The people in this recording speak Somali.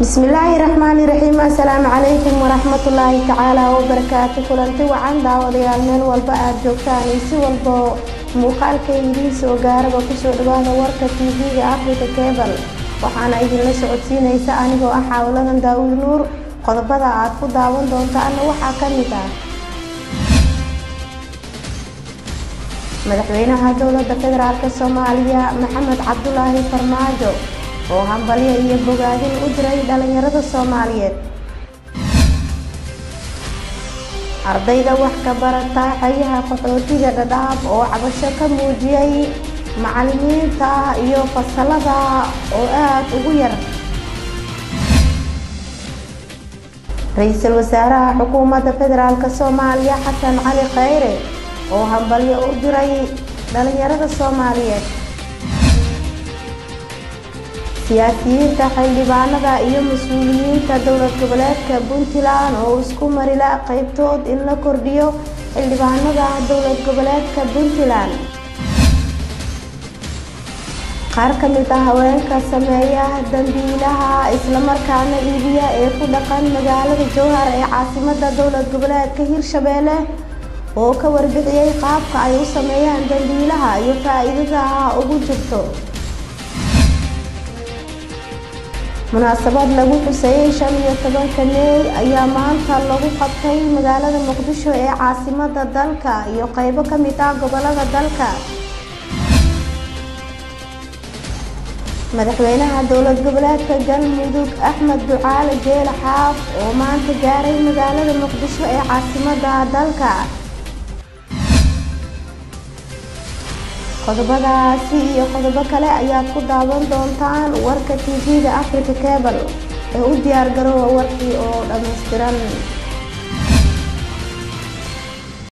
bismillaahi raxmaani raxiim assalaamu calaykum waraxmatullaahi tacaala wabarakaatu kulanti wacan daawadayaal meel walba aada joogtaan iyo si walbo muuqaalka idiin soo gaaraba kusoo dhawaada warka tv-ga africa cebal waxaana idinla socodsiinaysa anigoo ah xaawladan daawud nuur qodobada aad ku daawan doontaana waxaa ka mid ah madaxweynaha dowladda federaalk soomaaliya maxamed cabdulaahi farmaajo oo hambalyo iyo bogaadin u diray dhalinyarada soomaaliyeed ardayda wax ka barata xeryaha qaxootiga dhadhaab oo cabasho ka muujiyay macalimiinta iyo fasalada oo aada ugu yar ra-iisul wasaaraha xukuumadda federaalk soomaaliya xasan cali khayre oo hambalyo u diray dhalinyarada soomaaliyeed siyaasiyiinta xildhibaanada iyo mas-uuliyiinta dowlad goboleedka puntland oo isku marila qeybtood in la kordhiyo xildhibaanada dowlad goboleedka puntland qaar ka mid ah haweenka sameeya dambiilaha islamarkaana iibiya ee ku dhaqan magaalada jowhar ee caasimada dowlad goboleedka hirshabeelle oo ka warbixiyey qaabka ay u sameeyaan dambiilaha iyo faa-iidada ugu jirto munaasabad lagu xuseeyey shan iyo tobanka meey ayaa maanta lagu qabtay magaalada muqdisho ee caasimada dalka iyo qeybo ka mid ah gobolada dalka madaxweynaha dowlad goboleedka galmudug axmed ducaale jeele xaaf oo maanta gaaray magaalada muqdisho ee caasimada dalka qodobadaasi iyo qodobo kale ayaad ku daawan doontaan warka tv-ga africa cebal ee u diyaar garoowa warkii oo dhammaystiran